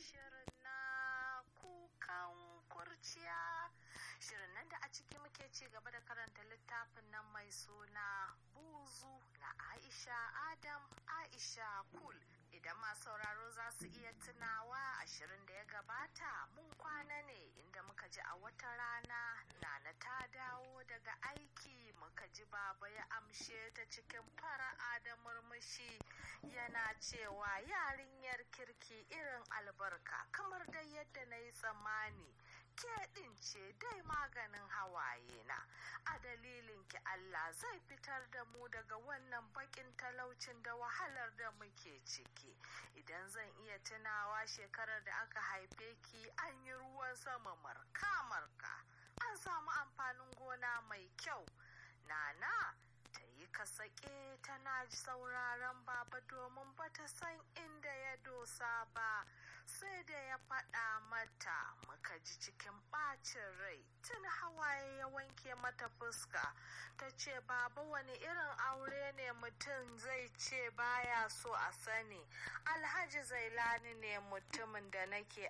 shirin na kukan kurciya shirin nan da a ciki muke ci gaba da karanta littafin nan mai suna buzu na aisha adam aisha kul idan masu sauraro za su iya tunawa ashirin da ya gabata mun kwana ne inda muka ji a wata rana nana ta dawo daga aiki muka ji baba ya amshe ta cikin fara'a da murmushi yana cewa yarinyar kirki irin albarka kamar dai yadda na yi tsammani ke ɗin ce dai maganin hawaye na a dalilin ki Allah zai fitar da mu daga wannan bakin talaucin da wahalar da muke ciki idan zan iya tunawa shekarar da aka haife ki an yi ruwan sama marka marka an samu amfanin gona mai kyau nana ta yi kasake tana sauraron baba domin bata san inda ya dosa ba sai da ya faɗa mata muka ji cikin ɓacin rai tun hawaye ya wanke mata fuska ta ce baba wani irin aure ne mutum zai ce baya so a sani alhaji zailani ne mutumin da nake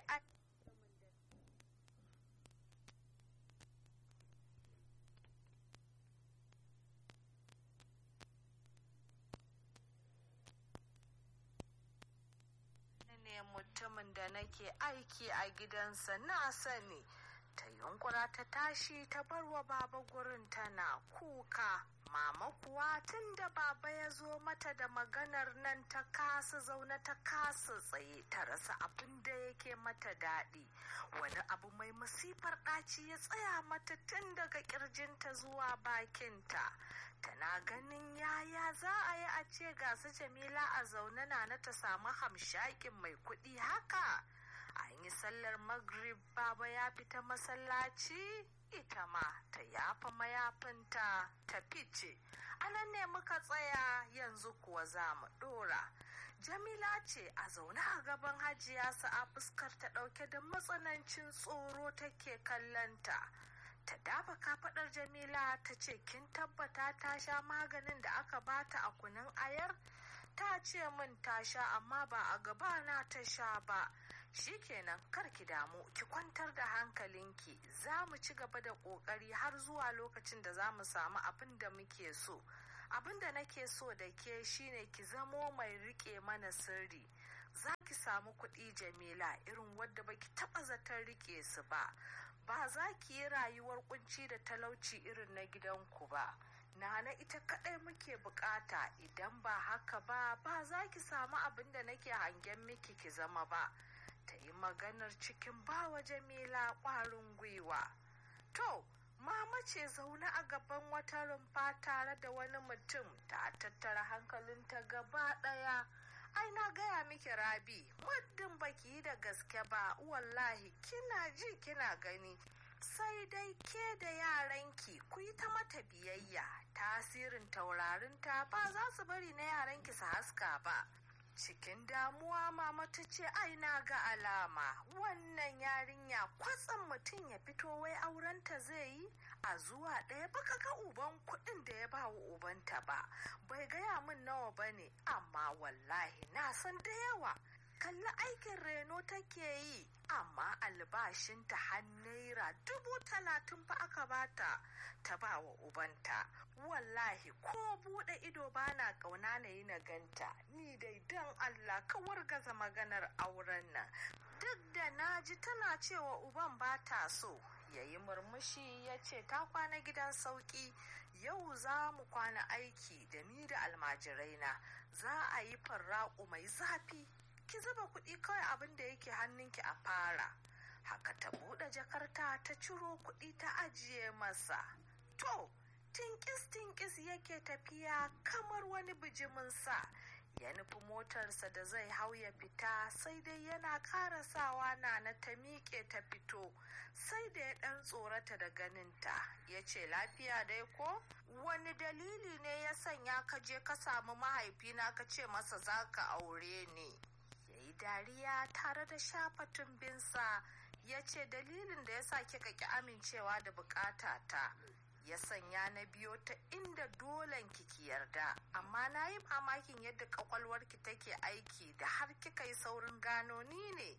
ne mutumin da nake aiki a gidansa na sani ta yunkura ta tashi ta barwa baba gurin tana kuka mama kuwa tun da baba ya zo mata da maganar nan ta kasa zaune ta kasa tsaye ta rasa abin da yake mata daɗi wani abu mai masifar ɗaci ya tsaya mata tun daga ƙirjinta zuwa bakinta tana ganin yaya za a yi a ce ga su jamila a zaune na na ta samu hamshakin mai kuɗi haka an yi sallar maghrib baba ya fita masallaci ita ma ta yafa mayafinta ta fice anan ne muka tsaya yanzu kuwa za mu ɗora jamila ce a zaune a gaban hajiya sa'a fuskar ta ɗauke da matsanancin tsoro take kallanta ta dafa kafaɗar jamila ta ce kin tabbata ta sha maganin da aka bata a kunun ayar ta ce min ta sha amma ba a gabana ta sha ba shikenan kar ki damu ki kwantar da hankalinki za mu ci gaba da ƙoƙari har zuwa lokacin da za mu samu abin da muke so abin da nake so da ke shine ki zamo mai rike mana sirri za ki samu kuɗi jamila irin wadda baki taɓa zaton rike su ba ba za ki yi rayuwar kunci da talauci irin na gidanku ba nana ita kaɗai muke bukata idan ba haka ba ba za ki samu abin da nake hangen miki ki zama ba ta yi maganar cikin bawa jamila ƙwarin gwiwa to mama ce zaune a gaban wata rumfa tare da wani mutum ta tattara hankalinta gaba ɗaya ai na gaya miki rabi muddin baki yi da gaske ba wallahi kina ji kina gani sai dai ke da yaranki ku yi ta mata biyayya tasirin taurarinta ba za su bari na yaranki su haska ba cikin damuwa mama ta ce ai na ga alama wannan yarinya kwatsan mutum ya fito wai aurenta zai yi a zuwa ɗaya baka ga uban kuɗin da ya ba wa ubanta ba bai gaya min nawa ba ne amma wallahi na san da yawa kalli aikin reno take yi amma albashinta har naira dubu talatin fa aka bata ta ba wa ubanta wallahi ko bude ido bana kauna na yi na ganta ni dai don allah ka wargaza maganar auren nan duk da na ji tana cewa uban ba ta so ya yi murmushi ya ce ta kwana gidan sauki yau za mu kwana aiki da ni da almajirai na za a yi farraƙu mai zafi ki zuba kuɗi kawai abin da yake hannunki a fara haka ta buɗe jakarta ta ciro kuɗi ta ajiye masa to tinkis tinkis yake tafiya kamar wani bijimin sa ya nufi motarsa da zai hau ya fita sai dai yana karasawa na na ta miƙe ta fito sai da ya ɗan tsorata da ganinta ya ce lafiya dai ko wani dalili ne ya sanya ka je ka samu mahaifina ka ce masa za ka aure ni ya yi dariya tare da shafa tumbinsa ya ce dalilin da ya sa kika ki amincewa da bukata ta ya sanya na biyo ta inda dolen kiki yarda amma na yi mamakin yadda kwakwalwarki take aiki da har kika yi saurin gano ni ne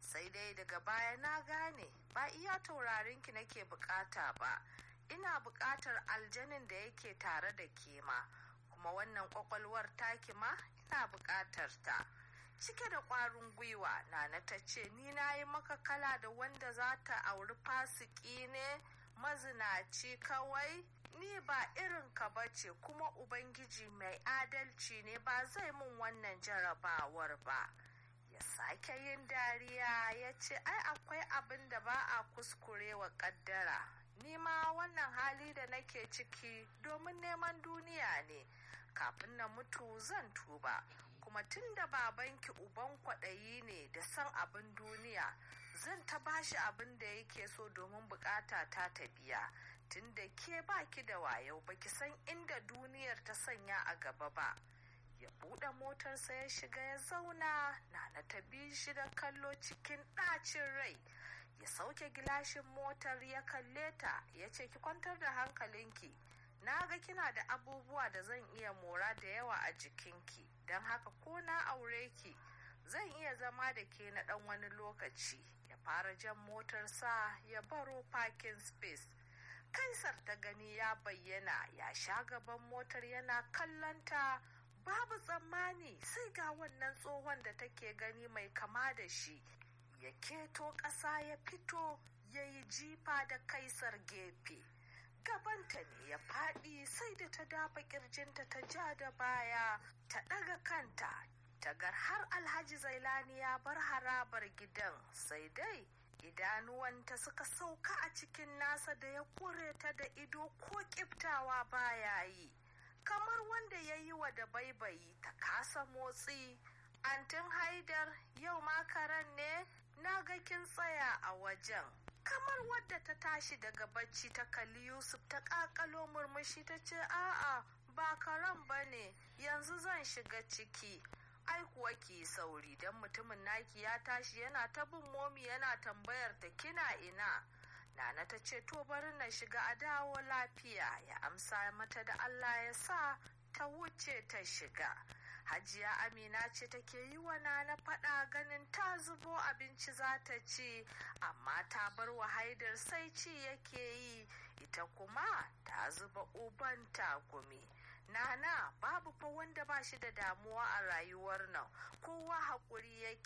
sai dai daga baya na gane ba iya taurarinki nake bukata ba ina bukatar aljanin da yake tare da ke ma kuma wannan kwakwalwar taki ma ina bukatar ta cike da ƙwarin gwiwa nana ta ce ni na yi maka kala da wanda za ta auri fasiki ne mazinaci kawai ni ba irin ka bace kuma ubangiji mai adalci ne ba zai mun wannan jarabawar ba ya sake yin dariya ya ce ai akwai abin da ba a kuskure wa kaddara ni ma wannan hali da nake ciki domin neman duniya ne kafin na mutu zan tuba kuma tun da babanki uban kwaɗayi ne da san abin duniya zan ta bashi abin da yake so domin bukata ta ta biya tun da ke baki da wayo baki san inda duniyar ta sanya a gaba ba ya buɗe motarsa ya shiga ya zauna na ta bi shi da kallo cikin ɗacin rai ya sauke gilashin motar ya kalle ta ya ce ki kwantar da hankalinki na ga kina da abubuwa da zan iya mora da yawa a jikinki don haka ko na aure ki zan iya zama da ke na ɗan wani lokaci ya fara jan motarsa ya baro parking space kaisar ta gani ya bayyana ya sha gaban motar yana kallonta babu tsammani sai ga wannan tsohon da take gani mai kama da shi ya keto ƙasa ya fito ya yi jifa da kaisar gefe gabanta ne ya faɗi sai da ta dafa ƙirjinta ta ja da baya ta ɗaga kanta tagar har alhaji zailani ya bar harabar gidan sai dai idanuwanta suka sauka a cikin nasa da ya kure ta da ido ko kiftawa baya yi kamar wanda ya yi wa da baibayi ta kasa motsi antin haidar yau makaran ne na ga kin tsaya a wajen kamar wadda ta tashi daga bacci ta kalli yusuf ta kakalo murmushi ta ce a'a ba karan ba ne yanzu zan shiga ciki ai kuwa ki sauri don mutumin naki ya tashi yana ta bin momi yana tambayar ta kina ina nana ta ce to bari na shiga a dawo lafiya ya amsa mata da allah ya sa ta wuce ta shiga hajiya amina ce take yi wa nana faɗa ganin ta zubo abinci za ta ci amma ta bar wa haidar sai ci yake yi ita kuma ta zuba uban takumi nana babu fa wanda ba shi da damuwa a rayuwar nan kowa haƙuri yake